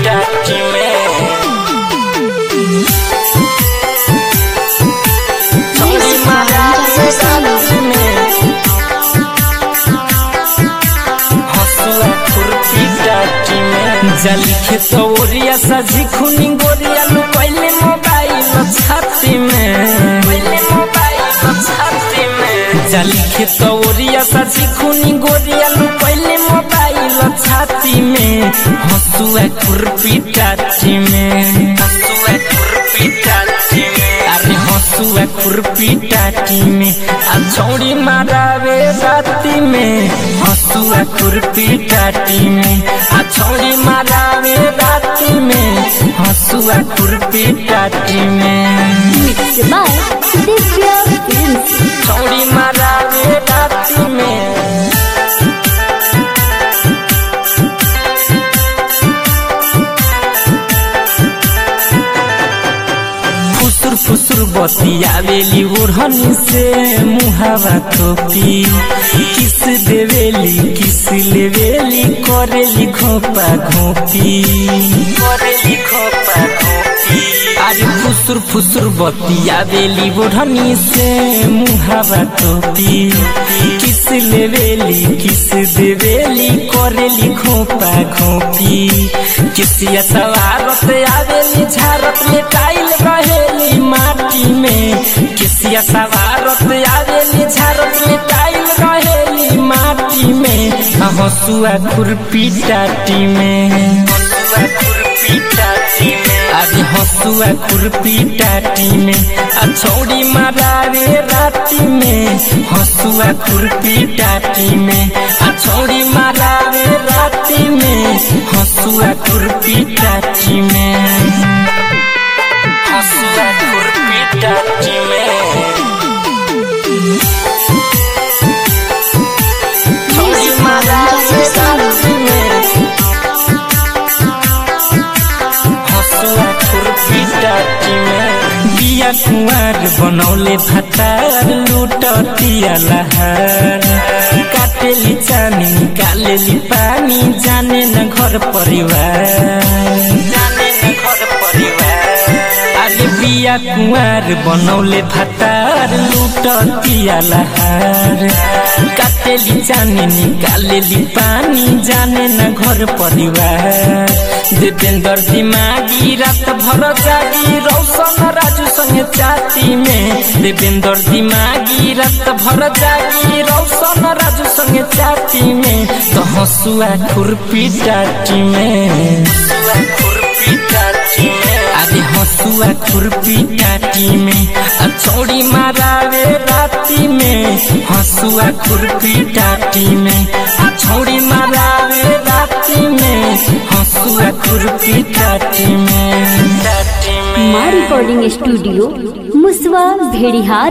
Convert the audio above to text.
टाटी में छौरी मारा रे राती में हसुआ खुरपी टाटी में जली खेतौरिया सजी खुनी गोरिया लू पहले मोबाइल छाती में पहले मोबाइल छाती में जली खेतौरिया सजी खुनी गोरिया लू पहले मोबाइल छाती में हसुआ खुरपी टाटी में हसुआ खुरपी टाटी में अरे हसुआ खुरपी टाटी में आ छौड़ी मारावे राती में हसुआ खुरपी टाटी में आ छौड़ी मारावे राती में हसुआ खुरपी टाटी में Mixed by Divya Films. छौड़ी मारावे राती में फुसुर फुसुर बतियावेली ओढ़नी से मुहावा थोपी किस देवेली किस लेवेली करेली घोपा घोपी करेली घोपा घोपी अरे फुसुर फुसुर बतियावेली ओढ़नी से मुहावा थोपी किस लेवेली किस देवेली करेली घोपा घोपी किसिया सवारत आवेली झारत में टाइल रहेली माटी में किसिया सवारत आवेली झारत में टाइल रहेली माटी में आ हसुआ खुरपी टाटी में हसुआ खुरपी टाटी में अरे हसुआ खुरपी टाटी में आ छौड़ी मारावे राती में हसुआ खुरपी टाटी में आ छौड़ी मारावे राती में हसुआ खुरपी टाटी में हसुआ खुरपी टाटी में छौड़ी मारावे राती में हसुआ खुरपी टाटी में बिया कुंवर बनौले भतार लूटिया लहार काटेली चानी निकालेली पानी जाने न घर परिवार जाने न घर परिवार अरे बिया कुंवर बनौले भतार लूटिया लहार काटेली चानी निकालेली पानी जाने न घर परिवार देवेंद्र दिमागी रात भर जागी रौशन राजू संगे चाती में देवेंद्र दिमागी रात भर जागी रौशन राजू संगे चाती में तो हसुआ खुरपी टाटी में हसुआ खुरपी टाटी में अरे हसुआ खुरपी टाटी में आ छौड़ी मारावे राती में हसुआ खुरपी टाटी में आ छौड़ी मारावे राती में हसुआ खुरपी टाटी में टाटी में माँ रिकॉर्डिंग स्टूडियो मुसवा भेड़िहार